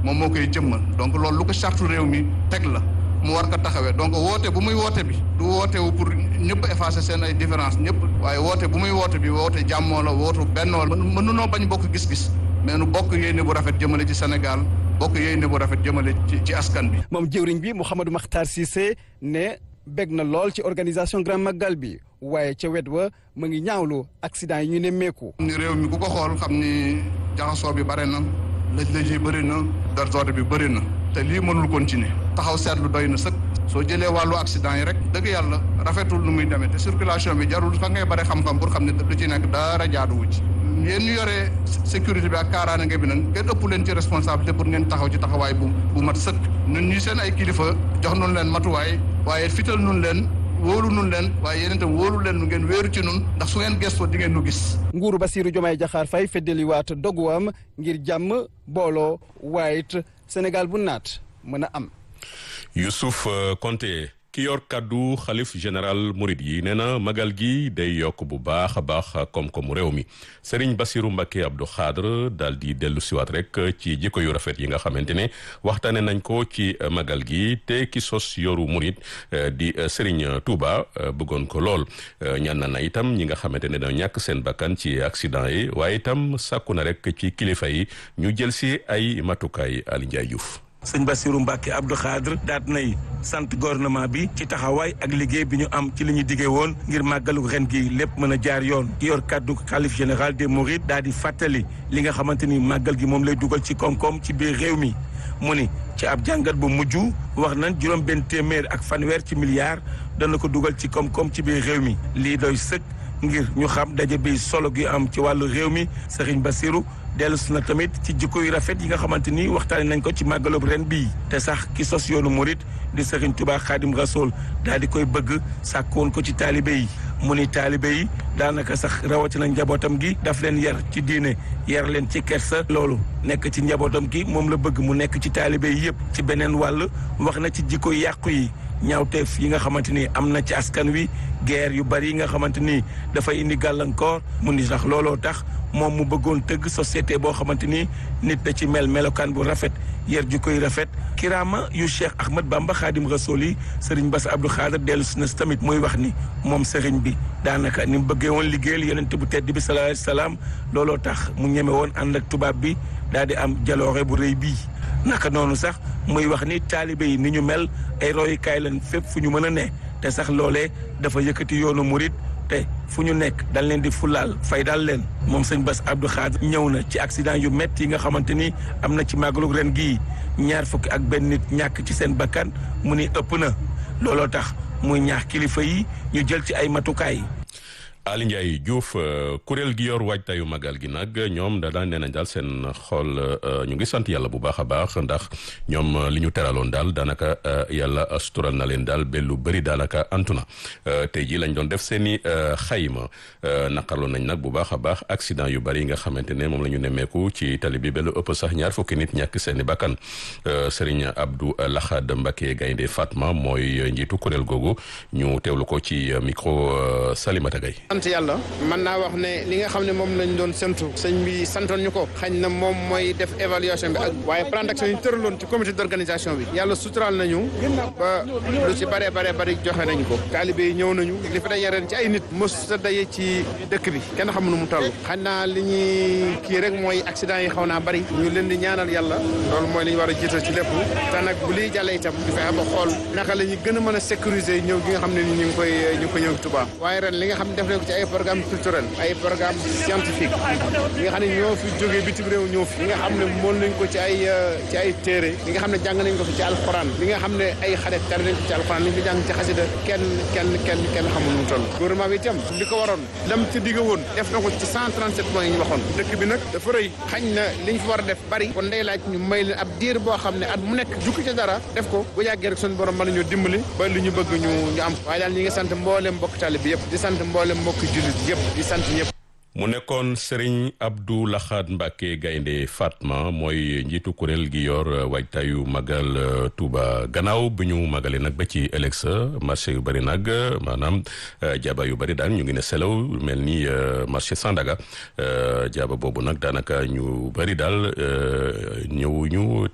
moom moo koy jëmmal donc loolu lu ko charte réew mi teg la mu war ko taxawee donc woote bu muy woote bi du woote wu pour ñëpp effacer seen ay différence ñëpp waaye woote bu muy woote bi woote jàmmoo la wootu bennoo la mënunoo bañ bokk gis-gis mais nu bokk yéene bu rafet jëmale ci Sénégal bokk yéene bu rafet jëmale ci ci askan bi. moom jëwriñ bi Mouhamadou Makhtar Cissé ne bég na lool ci organisation Grand Magal bi waaye ca wet wa mu ngi ñaawlu accident yi ñu ne meeku. ni réew mi ku ko xool xam ni jaxasoo bi bare na lëj-lëj yi bëri na désordre bi bëri na te lii mënul continuer taxaw seetlu doy na sëkk soo jëlee wàllu accident yi rek dëgg yàlla rafetul nu muy demee te circulation bi jarul fa ngay bare xam-xam pour xam ne lu ci nekk dara jaaduwu ci yéen ñu yore sécurité bi ak kaaraange bi nag ngeen ëpp leen ci responsabilité pour ngeen taxaw ci taxawaay bu bu mat sëkk ñun ñi seen ay kilifa jox nun leen matuwaay waaye fital nun leen wóolu nun leen waaye yéen itam wóolu leen nu ngeen wéeru ci nun ndax su ngeen gëstoo di ngeen nu gis nguuru Bassirou Diomaye Diakhar Faye feddaliwaat doguwam ngir jàmm booloo waaye it Sénégal bu naat mën a am Youssouf Konté ki yor kàddu xalif général Mouride yi nee na magal gi day yokk bu baax a baax koom-koomu réew mi Serigne Bassirou Mbacké Abdou Khadre daal di dellu siwaat rek ci jikko yu rafet yi nga xamante ne waxtaane nañ ko ci magal gi te ki sos yoru Mouride di Serigne Touba bëggoon ko lool ñaan na na itam ñi nga xamante ne dañoo ñàkk seen bakkan ci accident yi waaye itam sàkku na rek ci kilifa yi ñu jël si ay matukaay Ali Ndiaye Diouf sëñ Bassirou Mbacké Abdou Khadre daat nay sant gouvernement bi ci taxawaay ak liggéey bi ñu am ci li ñu diggee woon ngir màggalu ren gi lépp mën a jaar yoon ki yor kàddu xalif général des Mourides daal di fàttali li nga xamante ni màggal gi moom lay dugal ci koom-koom ci biir réew mi mu ni ci ab jàngat bu mujj wax nañ juróom benn téeméer ak fanweer ci milliards dana ko dugal ci koom-koom ci biir réew mi lii doy sëkk ngir ñu xam daje bi solo gi am ci wàllu réew mi Serigne Bassirou dellu si na tamit ci jikko yu rafet yi nga xamante ni waxtaane nañ ko ci màggalub ren bii te sax ki sos yoonu murit di Serigne Touba Khadim Rasoul daal di koy bëgg sàkkoon ko ci taalibe yi mu ni taalibe yi daanaka sax rawatina njabootam gi daf leen yar ci diine yar leen ci kersa loolu nekk ci njabootam gi moom la bëgg mu nekk ci taalibe yi yëpp ci beneen wàll wax na ci jikko yàqu yi ñaawteef yi nga xamante ni am na ci askan wi guerre yu bari yi nga xamante ni dafay indi gàllankoor mu ni sax looloo tax moom mu bëggoon tëgg société boo xamante ni nit da ci mel melokaan bu rafet yar ju koy rafet kiraama yu Cheikh Ahmad Bamba Xaadim Rasool yi Serigne Bass Abdou Khadre dellu si na tamit muy wax ni moom Serigne bi daanaka ni mu bëggee woon liggéeyal yonent bu tedd bi sallallahu alayhi wasallam looloo tax mu ñeme woon ànd ak tubaab bi daal di am jaloore bu rëy bii naka noonu sax muy wax ni taalibe yi ni ñu mel ay royukaay lañ fépp fu ñu mën a ne te sax loolee dafa yëkkati yoonu murit te fu ñu nekk dañ leen di fulaal fay daal leen moom sëñ Bass Abdou Khadre ñëw na ci accident yu métti yi nga xamante ni am na ci màggalu ren gii ñaar fukki ak benn nit ñàkk ci seen bakkan mu ni ëpp na looloo tax muy ñaax kilifa yi ñu jël ci ay matukaay. Ali Ndiaye Diouf kuréel gi yor waajtaayu magal gi nag ñoom da daan nee nañ daal seen xol ñu ngi sant yàlla bu baax a baax ndax ñoom li ñu teraloon daal daanaka yàlla sutural na leen daal ba lu bëri daanaka antu na tey jii lañ doon def seen i xayma naqarloon nañ nag bu baax a baax accident yu bëri yi nga xamante ne moom la ñu nemmeeku ci tali bi ba lu ëpp sax ñaar fukki nit ñàkk seen i bakkan Serigne Abdou Lahad Mbacké Gaynde Fatma mooy njiitu kuréel googu ñu teewlu ko ci micro Salimata Gaye sant yàlla mën naa wax ne li nga xam ne moom lañ doon sentu sëñ bi santoon ñu ko xañ na moom mooy def évaluation bi ak waaye plan d'action yi ñu tëraloon ci comité d'organisation bi yàlla suturaal nañu ba lu ci bare bare bari joxe nañu ko taalibe yi ñëw nañu li fi daje ren ci ay nit mos sa daje ci dëkk bi kenn xamu nu mu toll xañ naa li ñuy kii rek mooy accident yi xaw naa bari ñu leen di ñaanal yàlla loolu mooy li ñu war a jiital ci lépp te nag bu liy jàllee itam ñu fexe ba xool naka la ñu gën a mën a sécuriser ñëw gi nga xam ne ni ñu ngi koy ñu ngi koy ñëw Touba waaye ren li nga xam ne def ci ay programme culturel ay programme scientifique yi nga xam ne ñoo fi jógee bitim réew ñëw fi li nga xam ne mool nañ ko ci ay ci ay téere li nga xam ne jàng nañ ko fi ci alxuraan li nga xam ne ay xale tari nañ ko ci alxuraan li ñu fi jàng ci xasida kenn kenn kenn kenn xamul nu mu toll gouvernement bi itam li ko waroon lam ci digga woon def na ko ci 137 points yi ñu waxoon dëkk bi nag dafa rëy xañ na li ñu fi war a def bari kon day laaj ñu may leen ab diir boo xam ne at mu nekk jukki ca dara def ko bu yàggee rek suñu borom mën nañoo dimbali ba li ñu bëgg ñu ñu am waaye daal ñi ngi sant mboolem mbokk tali bi yëpp di sant mboolem mbokk jullit yëpp di sant ñëpp mu nekkoon Serigne Abdou Lahad Mbacké Gaynde Fatma mooy njiitu kuréel gi yor waajtaayu magal Touba gannaaw bi ñu magalee nag ba ci ëllëg sa marché yu bëri nag maanaam jaaba yu bëri daan ñu ngi ne selaw mel ni marché Sandaga jaaba boobu nag daanaka ñu bëri daal ñëw ñu